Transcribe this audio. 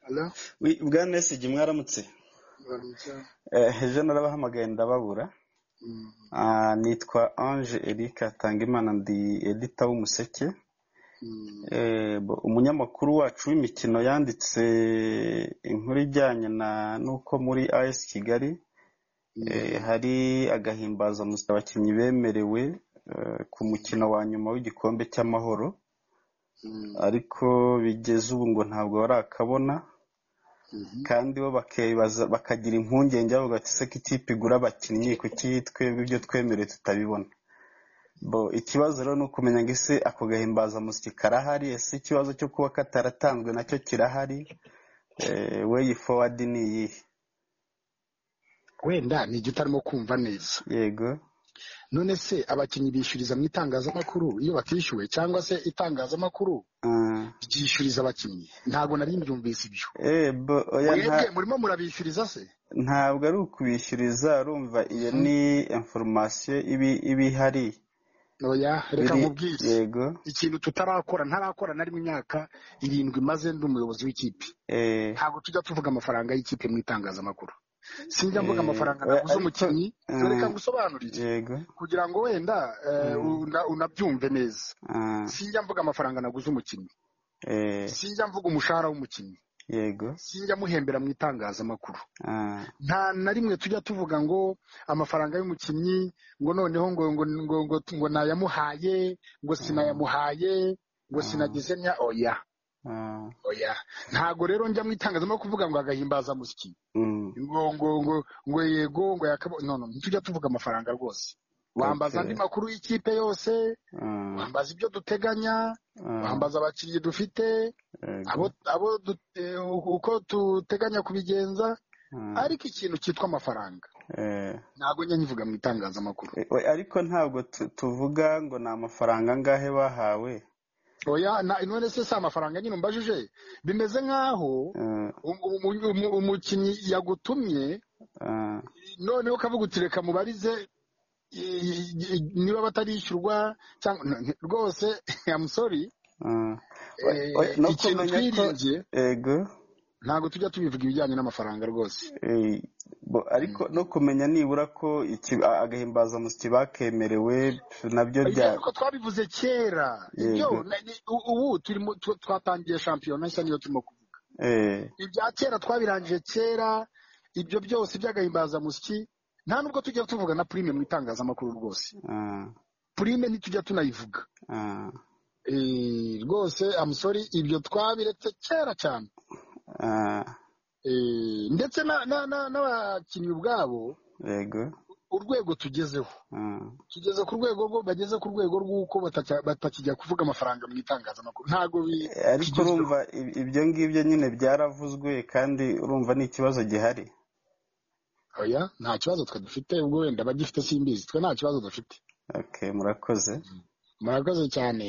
Hello? Oui, bwana Besigye mwaramutse Baramutse. Eh, ejo narabahamagaye ndababura Mm. Ah, nitwa ange eric atangimana ndi edita w'umuseke Mm. Eh, bo- umunyamakuru wacu w'imikino yanditse inkuru ijyanye na n'uko muri as kigali eh, hari agahimbazamusyi abakinnyi bemerewe eh, ku mukino wa nyuma w'igikombe cy'amahoro Mm. ariko bigeze ubu ngo ntabwo barakabona Mhm. kandi bo bakibaza bakagira impungenge bavuga ati se ko ikipe igura abakinnyi kuki twebwe ibyo twemerewe tutabibona bo ikibazo rero ni ukumenya ngo ese ako gahimbazamusyi karahari ese ikibazo cyo kuba kataratanzwe nacyo kirahari Eh, way forward ni iyihe wenda ni igiti arimo kumva neza yego none se abakinnyi bishyuriza mu itangazamakuru iyo batishyuwe cyangwa se itangazamakuru Ah. ryishyuriza abakinnyi ntabwo nari mbyumvise ibyo Eh, bo oya nta mwebwe murimo murabishyuriza se ntabwo ari ukubishyuriza urumva iyo ni information ibi iba ihari oya reka biri nkubwize yego ikintu tutarakora ntarakora nari mu myaka irindwi maze ndi umuyobozi w'ikipe eh ntabwo tujya tuvuga amafaranga y'ikipe mu itangazamakuru sinjya mvuga Eh, amafaranga oya, naguze ariko, umukinnyi eh, reka ngusobanurire yego kugira ngo wenda eh, Mm. una- unabyumve neza Ah, sinjya mvuga amafaranga naguze umukinnyi eh, sinjya mvuga umushahara w'umukinnyi yego sinjya muhembera mu itangazamakuru Ah, nta na rimwe tujya tuvuga ngo amafaranga y'umukinnyi ngo noneho ngo ngo ngo ngo, ngo nayamuhaye ngo sinayamuhaye ngo Mm. sinagize nya oya ah, oya ntago rero njya mu itangazamakuru kuvuga ngo agahimbaza musyi mm, ngo ngo ngo ngo yego ngo yakabo no no ntitujya tuvuga amafaranga rwose wambaza okay, andi makuru y'ikipe yose ah, wambaza ibyo duteganya ah, wambaza abakinnyi dufite abo yego, abo du- eh, uko duteganya kubigenza ah, ariko ikintu cyitwa amafaranga eh. ntabwo njya nyivuga mu itangazamakuru Eh, oya, ariko ntabwo tu- tuvuga ngo ni amafaranga angahe bahawe oya na- none se si amafaranga nyine umbajije bimeze nk'aho Ah, um- um- um- umukinnyi yagutumye ah, noneho ukavuga uti reka mubarize i- i- i- niba batarishyurwa cyangwa n- rwose I'm sorry ah. Oya, oya, eh, no ikintu kumenya ko twiringiye yego ntabwo tujya tubivuga ibijyanye n'amafaranga rwose Eh, bo- ariko no kumenya nibura ko iki- a- agahimbazamusyi bakemerewe nabyo ibyo bya ariko twabivuze kera ibyo yego na- ni- u- ubu turimo tu- twatangiye shampiyona nshya niyo turimo kuvuga eh, ibya kera twabirangije kera ibyo byose by'agahimbazamusyi nta nubwo tujya tuvuga na prime mu itangazamakuru rwose ah, prime ntitujya tunayivuga ah, Eh, rwose amusori ibyo twabiretse kera cyane ah, Eh, ndetse na- na- na- n'abakinnyi ubwabo yego urwego tugezeho ah, tugeze ku rwego rwo bageze ku rwego rw'uko batacya- batakijya kuvuga amafaranga mu itangazamakuru ntabwo bi- Eh, ariko bikigezweho urumva ib- ibyo ngibyo nyine byaravuzwe kandi urumva ni ikibazo gihari oya nta kibazo twe dufite ubwo wenda abagifite simbizi twe nta kibazo dufite okay murakoze murakoze cyane